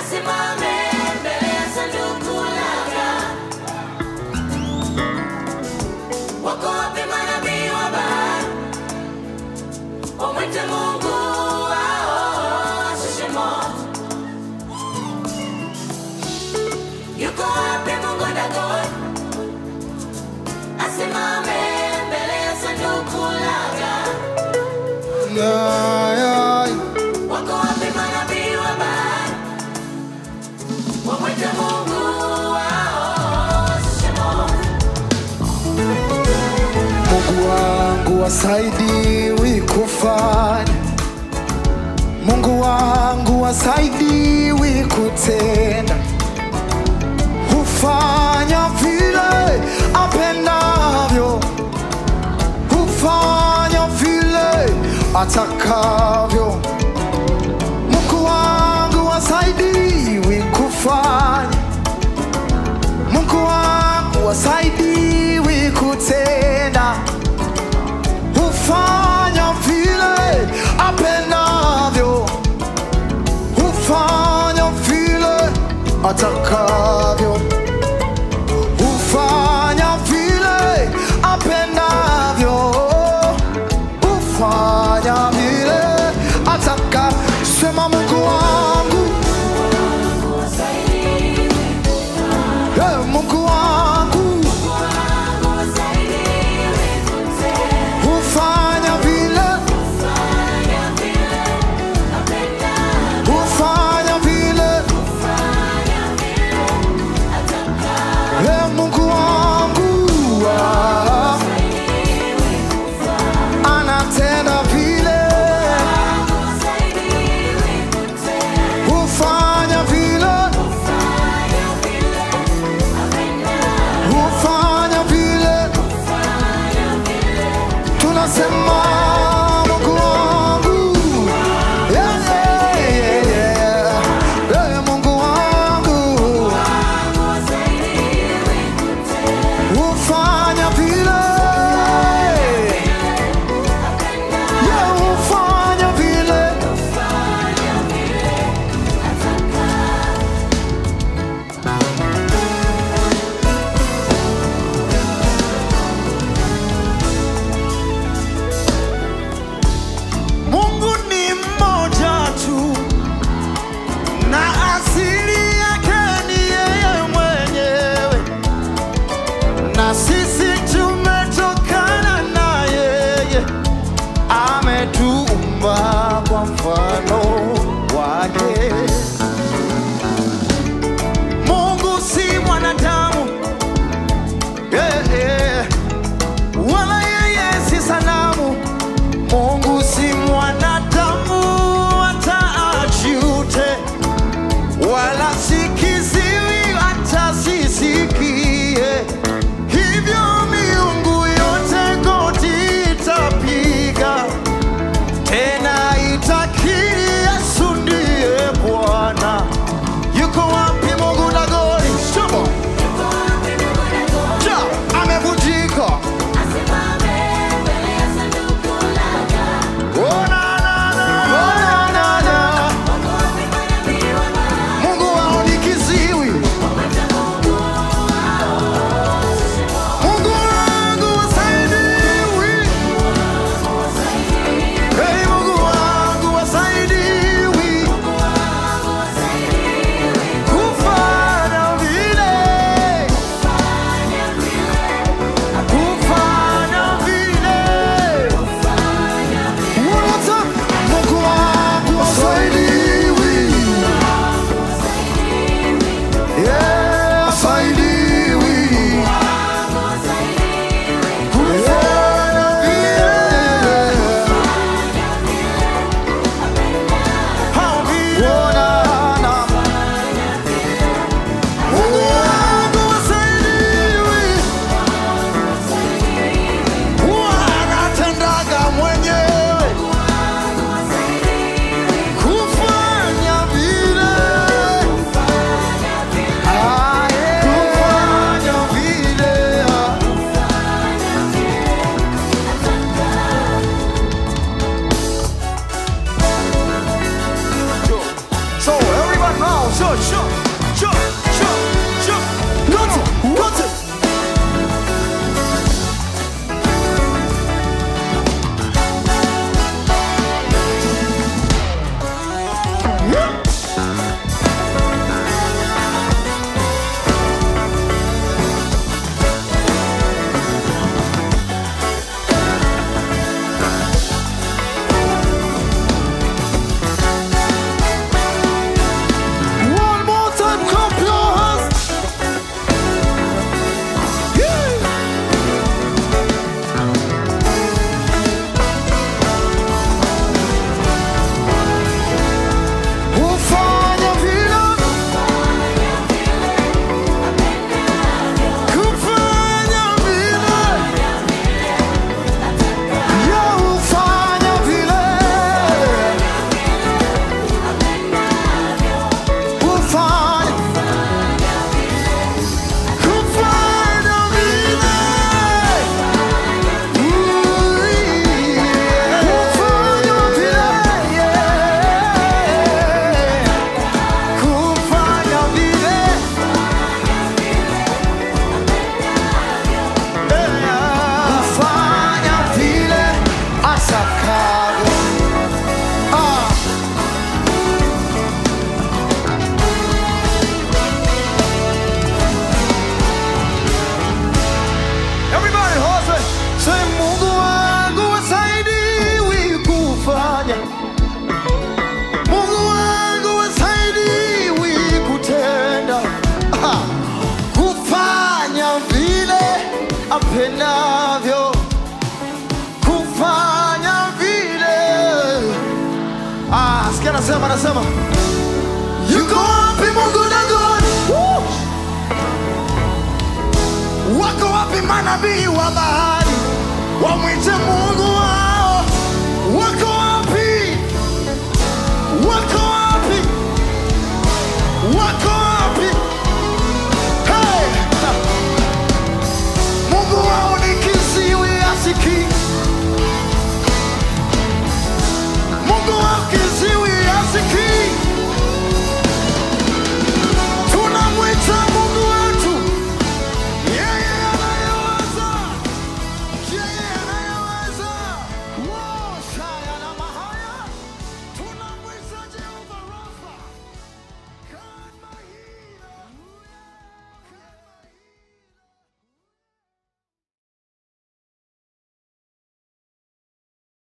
asimame mbele ya sanduku lake. Wako wapi manabii wa Baali? Wamwite Mungu wao ashushe moto. Yuko wapi Mungu Dagoni? Asimame mbele ya sanduku lake. Ay, ay. Wako wapi manabii wa Baali? Wamwite Mungu wao ashushe moto. Mungu wangu wasaidiwi kufanya, Mungu wangu wasaidiwi kutenda, hufanya vile apendavyo, hufanya vile atakavyo. Mungu wangu wasaidiwi kufanya Mungu wangu wasaidiwi kutenda, hufanya vile apendavyo, hufanya vile atakavyo, hufanya vile apendavyo, hufanya vile ataka. Sema Mungu wangu, eh, Mungu wangu hufanya vile, hufanya vile cho cho cho cho cho wote wote One more time, clap your hands. Yeah. Ufanya vile, kufanya vile, yeah, ufanya vile. Ufanya kufanya vile. Ufanya vile, yeah. Kufanya vile. Kufanya vile atakavyo. Ah. Everybody, hustle. Say Mungu wangu wasaidiwi kufanya. Mungu wangu wasaidiwi kutenda. Ah, Kufanya vile apendavyo. Kufanya vile. Ah, sikia anasema anasema. Yuko wapi Mungu Dagoni? Woo! Wako wapi manabii wa bahari wamwite Mungu